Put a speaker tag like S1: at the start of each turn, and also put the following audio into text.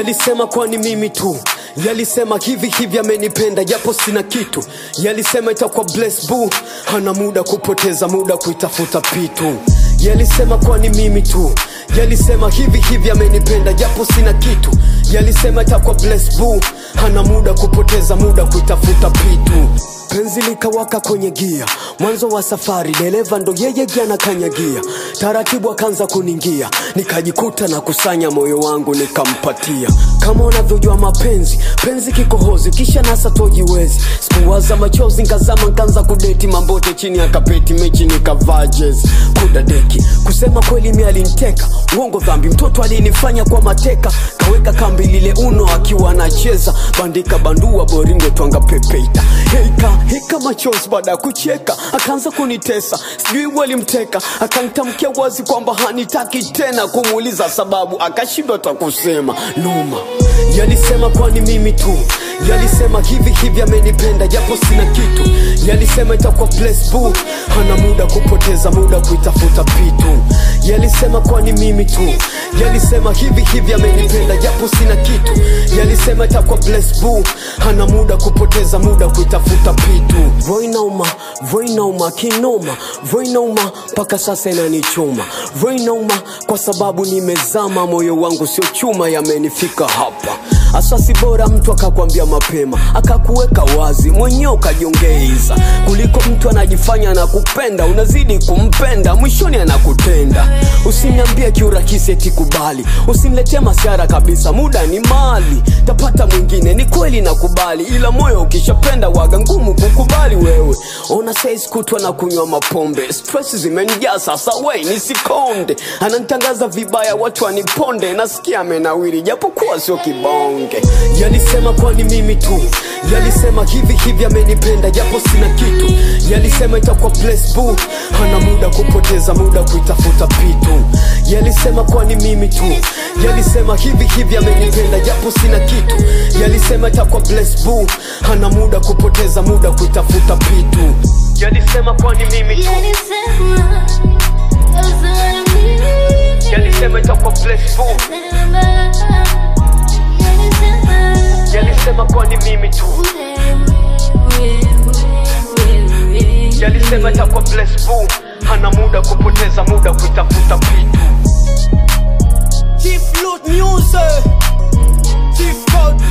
S1: Yalisema kwani mimi tu Yalisema hivi hivi amenipenda japo sina kitu Yalisema itakuwa bless boo Hana muda kupoteza muda kuitafuta pitu Yalisema kwani mimi tu Yalisema hivi hivi amenipenda japo sina kitu Yalisema itakuwa bless boo Hana muda kupoteza muda kuitafuta pitu penzi likawaka kwenye gia mwanzo wa safari dereva ndo yeye gia na kanyagia taratibu akaanza kuningia nikajikuta na kusanya moyo wangu nikampatia kama unavyojua mapenzi penzi kikohozi kisha nasa tojiwezi sikuwaza machozi nkazama nkaanza kudeti mambote chini ya kapeti mechi nikavaa jezi kudadeki kusema kweli mi aliniteka uongo dhambi mtoto alinifanya kwa mateka kaweka kambi lile uno akiwa anacheza bandika bandua boringo twanga pepeita heika hika machozi baada ya kucheka akaanza kunitesa sijui walimteka akanitamkia wazi kwamba hanitaki tena kumuuliza sababu akashindwa ta kusema noma yalisema kwani mimi tu yalisema hivi hivi amenipenda japo sina kitu yalisema itakuwa bless boo hana muda kupoteza muda kuitafuta pitu yalisema kwani mimi tu yalisema hivi hivi amenipenda japo sina kitu yalisema itakuwa bless boo hana muda kupoteza muda kuitafuta pitu voinauma voinauma kinoma voinauma mpaka sasa inanichoma voinauma kwa sababu nimezama moyo wangu sio chuma yamenifika hapa asasi bora mtu akakwambia mapema akakuweka wazi mwenyewe ukajiongeiza kuliko mtu anajifanya na kupenda unazidi kumpenda mwishoni anakutenda usiniambie kiurakisi eti kubali usiniletee masiara kabisa muda ni mali tapata mwingine ni kweli nakubali ila moyo ukishapenda waga ngumu kukubali wewe ona sais kutwa na kunywa mapombe stress zimenijaa sasa wei nisikonde ananitangaza vibaya watu waniponde nasikia amenawiri japokuwa sio kibonge yalisema kwani mimi tu yalisema hivi hivi amenipenda japo sina kitu yalisema itakuwa bless boo hana muda kupoteza muda kuitafuta pitu yalisema kwani mimi tu yalisema hivi hivi amenipenda japo sina kitu yalisema itakuwa bless boo hana muda kupoteza muda kuitafuta pitu yalisema kwani mimi tu yalisema itakuwa bless boo yalisema kwani mimi tu yalisema itakuwa bless boo hana muda kupoteza muda kuitafuta pitu Chief Loot Music Chief Code